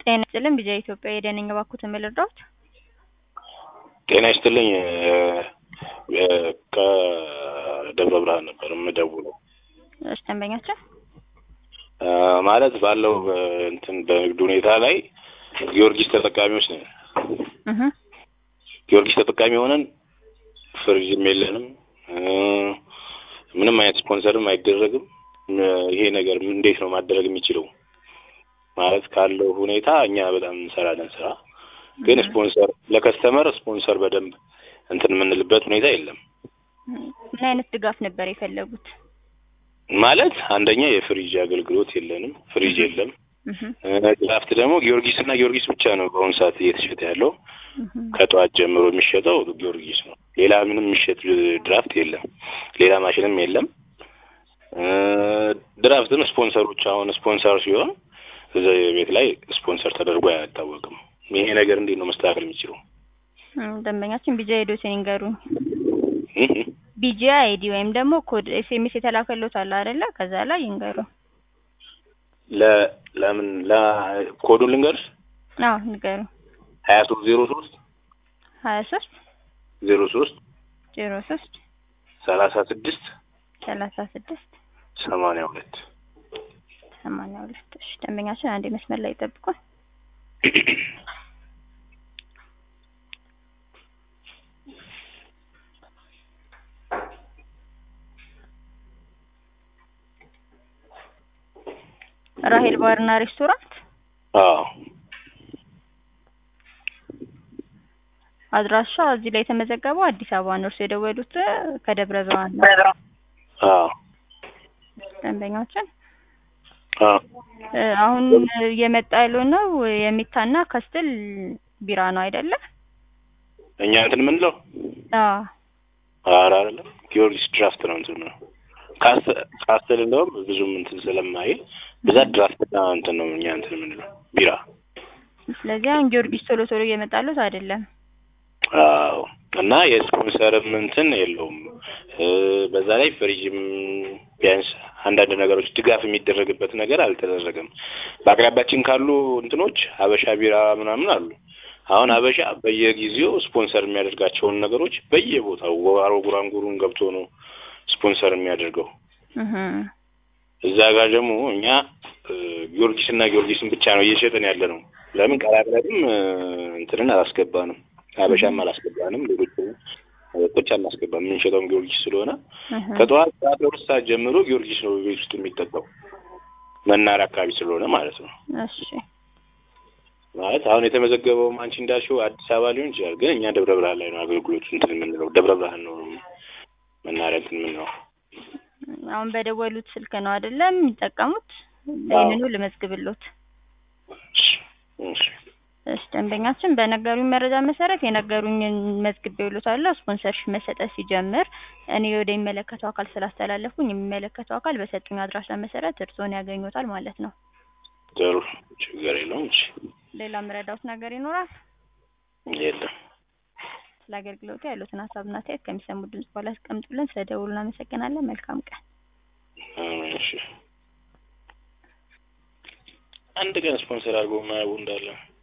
ጤና ይስጥልን ቢጃ ኢትዮጵያ የደነኝ እባክዎትን ልርዳዎት? ጤና ይስጥልኝ ከደብረ ብርሃን ነበር የምደውለው። እሺ ደንበኛችን ማለት ባለው እንትን በንግድ ሁኔታ ላይ ጊዮርጊስ ተጠቃሚዎች ነን። እህ ጊዮርጊስ ተጠቃሚ ሆነን ፍሪጅም የለንም፣ ምንም አይነት ስፖንሰርም አይደረግም። ይሄ ነገር እንዴት ነው ማደረግ የሚችለው? ማለት ካለው ሁኔታ እኛ በጣም እንሰራለን ስራ፣ ግን ስፖንሰር ለከስተመር ስፖንሰር በደንብ እንትን የምንልበት ሁኔታ የለም። ምን አይነት ድጋፍ ነበር የፈለጉት? ማለት አንደኛ የፍሪጅ አገልግሎት የለንም፣ ፍሪጅ የለም። ድራፍት ደግሞ ጊዮርጊስ እና ጊዮርጊስ ብቻ ነው በአሁኑ ሰዓት እየተሸጠ ያለው። ከጠዋት ጀምሮ የሚሸጠው ጊዮርጊስ ነው። ሌላ ምንም የሚሸጥ ድራፍት የለም። ሌላ ማሽንም የለም። ድራፍትም ስፖንሰሮች አሁን ስፖንሰር ሲሆን እዛ ቤት ላይ ስፖንሰር ተደርጎ አይታወቅም። ይሄ ነገር እንዴት ነው መስተካከል የሚችለው? ደንበኛችን ቢጃ ሄዶ ሲንገሩኝ ቢጂ አይዲ ወይም ደግሞ ኮድ ኤስኤምኤስ የተላከሎት አለ አይደለ? ከዛ ላይ ይንገሩ። ለ ለምን ለ ኮዱን ልንገርሽ? አዎ ንገሩ። ሀያ ሶስት ዜሮ ሶስት ሀያ ሶስት ዜሮ ሶስት ዜሮ ሶስት ሰላሳ ስድስት ሰላሳ ስድስት ሰማንያ ሁለት ሰማንያ ሁለት እሺ ደንበኛችን አንዴ መስመር ላይ ይጠብቁን። ራሄል ባርና ሬስቶራንት አዎ አድራሻ እዚህ ላይ የተመዘገበው አዲስ አበባ ነው። እርሱ የደወሉት ከደብረ ብርሃን ነው። አዎ ደንበኛችን አዎ አሁን እየመጣ ያለው ነው የሚታና ከስትል ቢራ ነው አይደለ? እኛ እንትን የምንለው አዎ ኧረ አይደለም ጊዮርጊስ ድራፍት ነው እንትን ነው ካስተል እንደውም ብዙም እንትን ስለማይል ብዛት ድራፍትና እንትን ነው እኛ እንትን የምንለው ቢራ። ስለዚህ አሁን ጊዮርጊስ ቶሎ ቶሎ እየመጣሉት አይደለም። አዎ እና የስፖንሰርም እንትን የለውም። በዛ ላይ ፍሪጅም ቢያንስ አንዳንድ ነገሮች ድጋፍ የሚደረግበት ነገር አልተደረገም። በአቅራቢያችን ካሉ እንትኖች ሀበሻ ቢራ ምናምን አሉ። አሁን ሀበሻ በየጊዜው ስፖንሰር የሚያደርጋቸውን ነገሮች በየቦታው ዋሮ ጉራንጉሩን ገብቶ ነው ስፖንሰር የሚያደርገው። እዛ ጋር ደግሞ እኛ ጊዮርጊስ እና ጊዮርጊስን ብቻ ነው እየሸጥን ያለ ነው። ለምን ቀላቅለንም እንትንን አላስገባንም፣ ሀበሻም አላስገባንም፣ ሌሎች መጠጦች አናስገባም። የምንሸጠውም ጊዮርጊስ ስለሆነ ከጠዋት ሰዓት ሁለት ሰዓት ጀምሮ ጊዮርጊስ ነው ቤት ውስጥ የሚጠጣው መናሪያ አካባቢ ስለሆነ ማለት ነው። እሺ ማለት አሁን የተመዘገበውም አንቺ እንዳልሽው አዲስ አበባ ሊሆን ይችላል፣ ግን እኛ ደብረ ብርሃን ላይ ነው አገልግሎቱ እንትን የምንለው ደብረ ብርሃን ነው መናሪያ እንትን የምንለው። አሁን በደወሉት ስልክ ነው አይደለም የሚጠቀሙት? ይህንኑ ልመዝግብሎት። እሺ ደንበኛችን በነገሩኝ መረጃ መሰረት የነገሩኝን መዝግቤልዎታለሁ። ስፖንሰርሺፕ መሰጠት ሲጀምር እኔ ወደ የሚመለከተው አካል ስላስተላለፍኩኝ የሚመለከተው አካል በሰጡኝ አድራሻ መሰረት እርስዎን ያገኙታል ማለት ነው። ጥሩ ችግር የለውም። እሺ ሌላ የምረዳዎት ነገር ይኖራል? የለም። ስለ አገልግሎቱ ያሉትን ሀሳብና አስተያየት ከሚሰሙ ድምጽ በኋላ ያስቀምጡልን። ስለ ደውሉ እናመሰግናለን። መልካም ቀን። እሺ አንድ ቀን ስፖንሰር አድርጎ የማያውቁ እንዳለ